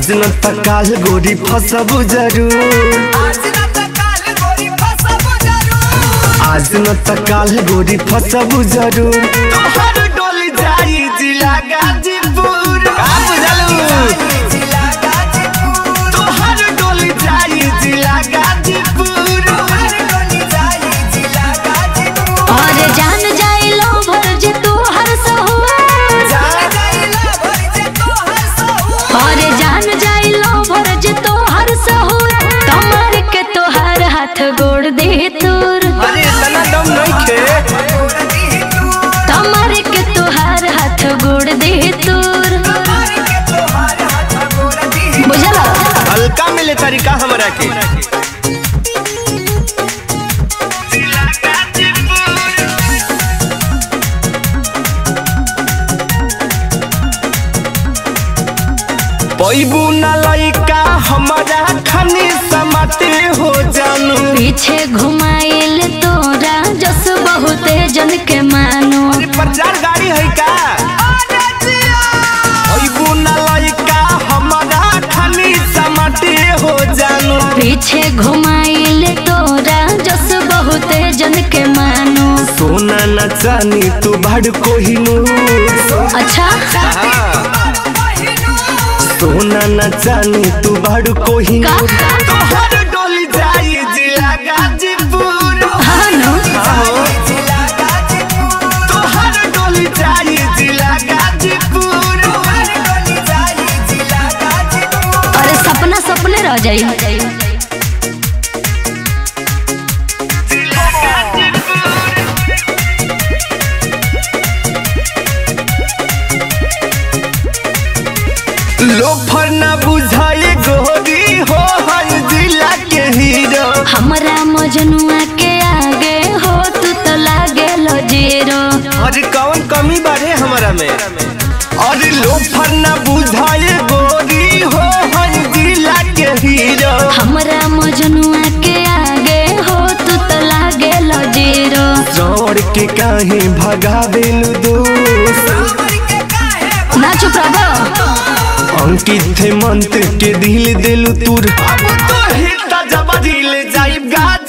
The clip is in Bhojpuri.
आज न त काल गोरी फसबु जरूर आज न त काल गोरी फसब जरूर आज न त काल गोरी फसबु जरूर तोहर डोली जाई जिला गाजीपुर का बुझलू जिला गाजीपुर तोहर डोली जाई जिला गाजीपुर हर डोली जाई जिला गाजीपुर और जान जाइलो भर जे तू हर सहुआ जान जाइला भर जे तोहर सहू और जान जाइलो भर जे तू हर सहुआ कमर के तोहार हाथ गोड़ दे तोर अरे इतना दम नहीं खे गोर दी तू कमर के तोहार हाथ गोड़ दे तोर कमर के तोहर हाथ गोर दी बुझला हल्का मिले तरीका हमरा के पैबू न लइका हमारा खनी समाते हो जानू पीछे घुमाइल तोरा जस बहुते जन के मानो अरे प्रचार गाड़ी है का पैबू न लइका हमारा खनी समाते हो जानू पीछे घुमाइल तोरा जस बहुते जन के मानो सोना न चानी तू भड़ कोहिनूर अच्छा सोना न चानी तू भड़ कोहिनूर का? तोहर डोली जाई जिला गाजीपुर हाँ नो जिला गाजीपुर तोहर डोली जाई जिला गाजीपुर हर डोली जाई जिला गाजीपुर अरे सपना सपने रह जाई लोफर न बुझाए गोरी हो हर जिला के हीरो हमरा मजनुआ के आगे हो तू तो लागे लो जीरो अरे कौन कमी बारे हमारा में अरे लोफर न बुझाए गोरी हो हर जिला के हीरो हमरा मजनुआ के आगे हो तू तो लागे लो जीरो चौड़ के काहे भगावेलु दोस्त कमर के काहे ना चुप रहो अंकित थे मंत्र के दिल दिलु तुर अब तो हिता जब दिल जाई गाज